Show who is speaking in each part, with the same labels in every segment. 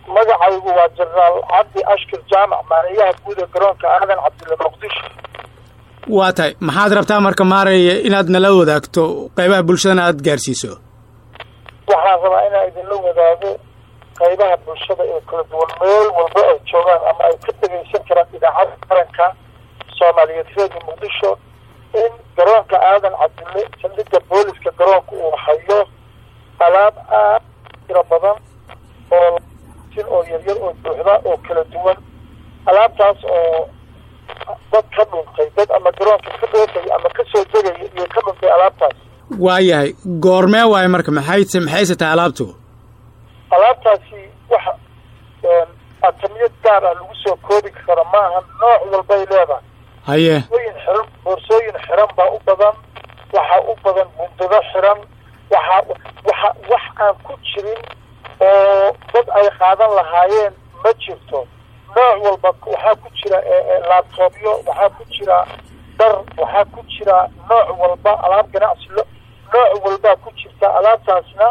Speaker 1: magacaygu waa jenaraal cabdi ashkir jaamac maareeyaha guud ee garoonka aadan cabdille muqdisho
Speaker 2: waa tahay maxaad rabtaa marka maaraya inaad nala wadaagto qaybaha bulshadana aada gaarsiiso
Speaker 1: waxaan rabaa inaan idinla wadaago qaybaha bulshada ee kala duwan meel walba ay joogaan ama ay ka dhegaysan karaan idaacada qaranka soomaaliyeed reediyo muqdisho in garoonka aadan cabdille saldhigga booliska garoonka uu hayo alaab aad tiro badan oo sin oo yaryar oo buuxda oo kala duwan alaabtaas oo dad ka dhuntay dad ama garoonka ka dhoofaya ama kasoo degaya iyo ka dhuntay alaabtaas
Speaker 2: waayahay goormee waayo marka maxay maxayse tahay alaabtu
Speaker 1: alaabtaasi waxa atamiyad gaar ah lagu soo koobi karo maaha nooc walbay leedahay
Speaker 2: haye
Speaker 1: boorsooyin xiran boorsooyin xiran baa u badan waxaa u badan bundado xiran waxaa waxa wax aan ku jirin oo dad ay qaadan lahaayeen ma jirto nooc walba waxaa ku jira laabtoobyo waxaa ku jira dhar waxaa ku jira nooc walba alaab ganacsi nooc walbaa ku jirta alaabtaasna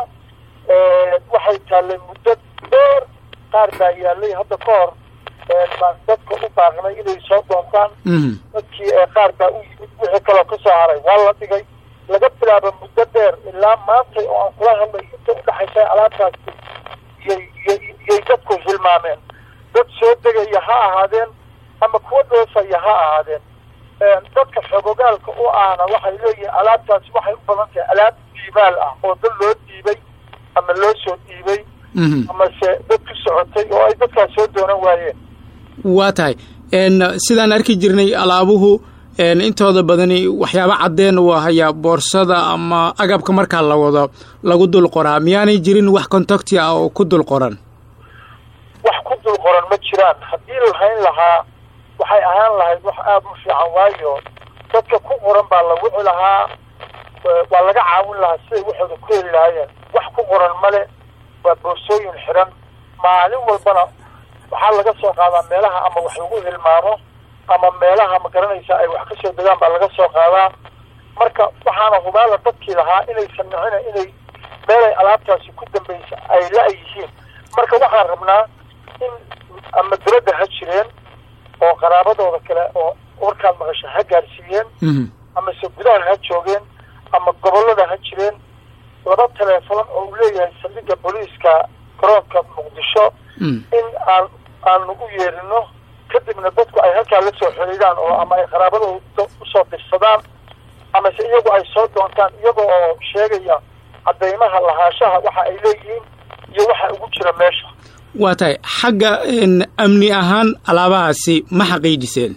Speaker 1: waxay taallay muddo dheer qaar baa yaalay hadda ka hor baan dadka u baaqnay inay soo doontaan dadkii qaar baa u yimid wixii kaloo kasoo haray waa la dhigay laga bilaabo muddo dheer ilaa maantay oo aan kula hadlay inta udhexaysa alaabtaasi yay yay dadku hilmaameen dad soo degaya ha ahaadeen ama kuwa dhoofaya ha ahaadeen dadka xogogaalka u ahna waxay leeyihiin alaabtaasi waxay u badan tahay alaab diibaal ah oo dad loo dhiibay ama loo soo dhiibay amase dad ku socotay oo ay dadkaas soo doonan waayeen
Speaker 2: waa tahay sidaan arki jirnay alaabuhu intooda badani waxyaaba caddeen uu hayaa boorsada ama agabka markaa la wado lagu dul qoraa miyaanay jirin wax contacti ah oo ku dul qoran
Speaker 1: wax ku dul qoran ma jiraan haddii lahayn lahaa waxay ahaan lahayd wax aada u fiican waayo dadka ku qoran baa la wici lahaa waa laga caawin lahaa siday waxooda ku heli lahaayeen wax ku qoran male waa boorsooyin xiran maalin walbana waxaa laga soo qaadaa meelaha ama wax lagu hilmaamo ama meelaha ma garanaysa ay wax kasoo degaan baa laga soo qaadaa marka waxaana hubaala dadkii lahaa inaysan nicina inay meelay alaabtaasi ku dambaysa ay la- yihiin marka waxaan rabnaa in ama dowladda ha jireen oo qaraabadooda kale oo warkaad maqasha ha gaarsiiyeen amase gudaha ha joogeen ama gobollada ha jireen laba teleefon oo uu leeyahay saldhigga booliiska garoonka muqdisho in aan aanu u yeerino kadibna dadku ay halkaa la soo xiriiraan oo ama ay qaraabadooda usoo dirsadaan amase iyagu ay soo doontaan iyaga oo sheegaya cadeymaha lahaashaha waxa ay leeyihiin iyo waxa ugu jira meesha
Speaker 2: waa tahay xagga amni ahaan alaabahaasi ma xaqiijiseen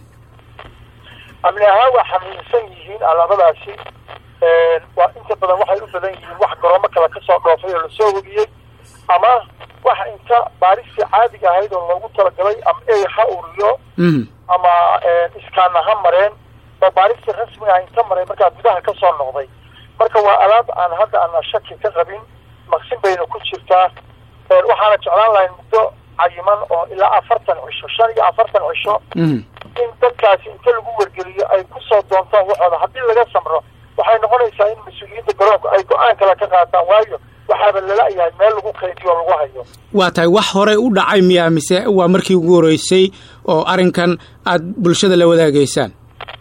Speaker 1: amni ahaan waa xamiilsan yihiin alaabadaasi waa inta badan waxay u badan yihiin wax garoomo kale kasoo dhoofay oo lasoo wegiyey ama waxa inta baaristii caadiga ahayd oo loogu talagalay ama ey ha uriyo ama iskaana ha mareen oo baaristii rasmiga ah inta maray markaa gudaha kasoo noqday marka waa alaab aan hadda ana shaki ka qabin maqsin bayna ku jirtaa waxaana jeclaan lahay muddo cayiman oo ilaa afartan cisho shan iyo afartan cisho in dadkaasi inta lagu wargeliyo ay kusoo doontaan waxooda haddii laga samro waxay noqonaysaa in mas-uuliyiinta garoonka ay go-aan kale ka qaataan waayo waxaaba lala-yahay meel lagu qaydiyo lagu hayo
Speaker 2: waa tahay wax horey u dhacay miyaa mise waa markii ugu horeysay oo arrinkan aada bulshada la wadaagaysaan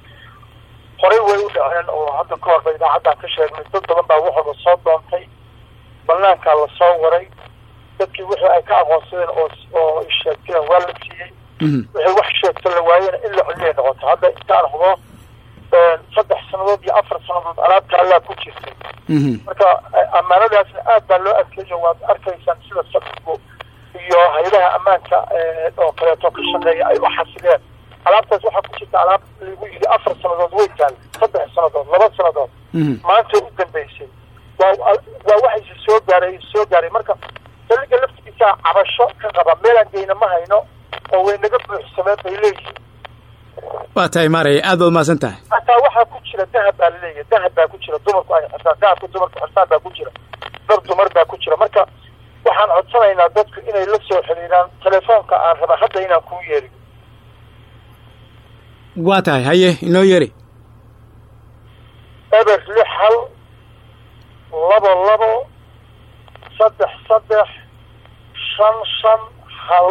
Speaker 1: horey way u dhaceen oo hadda ka horba idaacaddaan ka sheegnay dad badan baa waxooda soo doontay banaankaa lasoo waray dadkii wixii ay ka aqoonsadeen oo oo sheegteen waa la siiyey wixii wax sheegto la waayena in la celiyay noqoto hadda intaan hubo saddex sannadood iyo afar sannadood alaabta allaa ku jirtay marka ammaanadaasna aad baa loo adkeeyo waad arkaysaan sida sadigu iyo hay-adaha ammaanka oo kaleeto ka shaqeeya ay u xasileen alaabtaas waxaa ku jirta alaab lagu yidhi afar sannadood way taal saddex sannadood laba sannadood maanta u dambeysay waa waa waxayse soo gaaray soo gaaray marka saliga laftigiisa cabasho ka qaba meelaan geyna ma hayno oo way naga buuxsameen bay leeyihiin
Speaker 2: waa tahay maaraya aad baad umahadsan tahay
Speaker 1: hataa waxaa ku jira dahab baa laleeyahay dahab baa ku jira dumarku ay xirtaan dahabka dumarku xirtaan baa ku jira dar dumar baa ku jira marka waxaan codsanaynaa dadku inay la soo xiriiraan telefoonka aan raba hadda inaan kuu yeeriyo
Speaker 2: waa tahay haye inoo yeri
Speaker 1: eber lix hal labo labo saddex saddex shan shan hal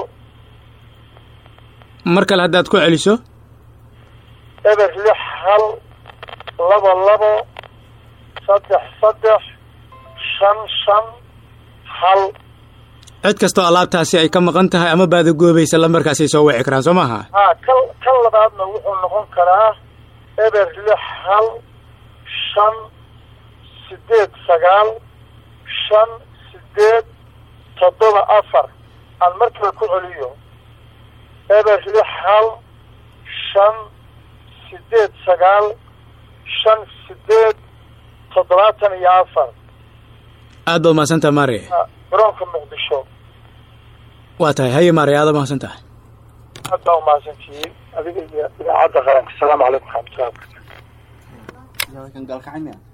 Speaker 2: mar kale haddaad ku celiso
Speaker 1: eber lix hal laba labo saddex saddex shan shan hal
Speaker 2: cid kastoo alaabtaasi ay ka maqan tahay ama baadagoobaysa lambarkaasay soo wici karaan soo maaha
Speaker 1: haa kan kan labaadna wuxuu noqon karaa eber lix hal shan sideed sagaal shan sideed toddoba afar aan mar kale ku celiyo eber lix hal shan sideed sagaal shan sideed toddobaatan iyo afar
Speaker 2: aad baad mahadsantaha maare
Speaker 1: garoonka muqdisho
Speaker 2: waa tahay haye maare aada mahadsan tahay
Speaker 1: aad baa umahadsantihiin adiga iyo idaacadda qaranka asalaamu calaykum waraxmatullahi wabarakatu